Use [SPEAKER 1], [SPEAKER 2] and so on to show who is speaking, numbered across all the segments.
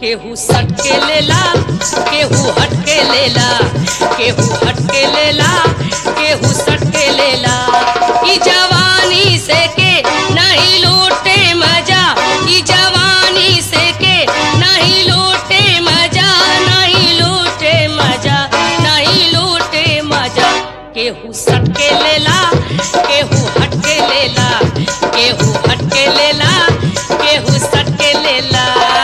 [SPEAKER 1] केहू सट के लेला केहू हट के लेला केहू हट के लेला केहू सट के लेला ई जवानी से के नहीं लूटे मजा ई जवानी से के नहीं लूटे मजा नहीं लूटे मजा नहीं लूटे मजा केहू सट के लेला केहू हट के लेला केहू हट के लेला केहू सट के लेला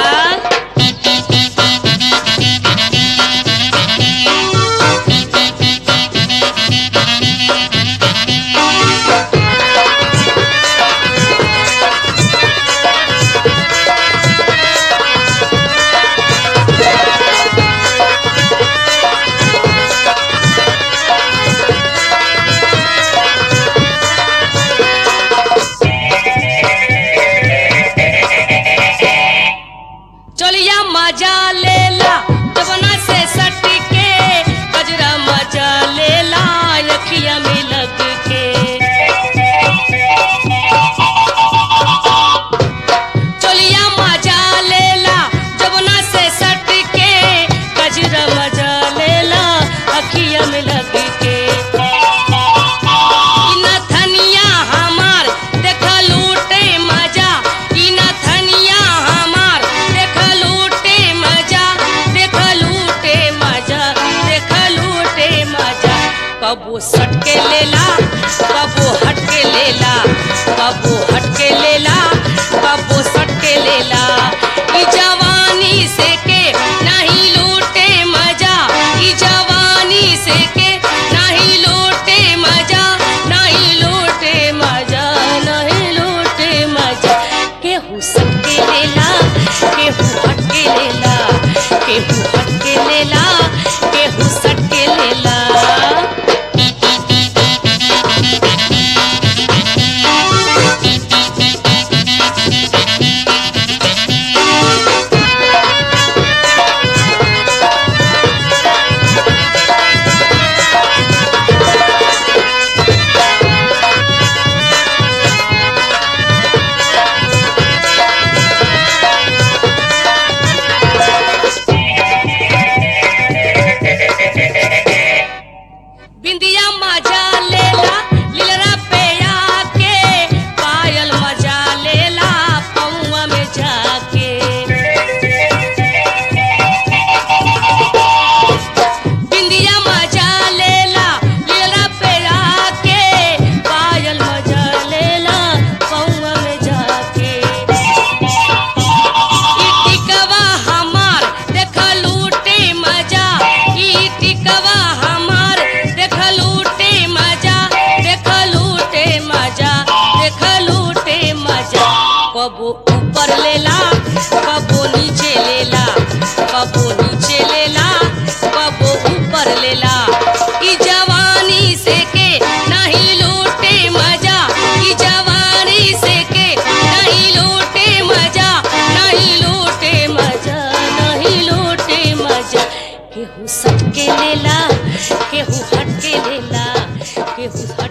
[SPEAKER 1] चलिया मजा लेला जवना से सट के गजरा मजा लेला अखिया में लग के चलिया मजा लेला जवना से सट के गजरा मजा लेला अखिया में लग के ई नथनिया हमार देख लूटे मजा ई नथनिया हमार देख लूटे मजा देख लूटे मजा देख लूटे मजा कबो सट के लेला कबो हट के लेला कबो हट के लेला कबो सट के लेला ई जवानी से के नहीं लूटे मजा ई जवानी से के नहीं लूटे मजा नहीं लूटे मजा नहीं लूटे मजा केहू सट के लेला केहू हट के लेला केहू हट के लेला केहू सट के लेला बिंदिया मजा लेला लीलरा पे आके पायल मजा लेला पौआ में जाके बिंदिया मजा लेला लीलरा पे आके पायल मजा लेला पौआ में जाके ई टिकवा हमार देख लूटे मजा ई टिकवा हमार देख लूटे मजा देख लूटे मजा देख लूटे मजा कबो ऊपर लेला कबो नीचे लेला कबो नीचे लेला कबो ऊपर लेला ई जवानी से के नहीं लूटे मजा ई जवानी से के नहीं लूटे मजा नहीं लूटे मजा नहीं लूटे मजा केहू सट के लेला केहू हट के लेला केहू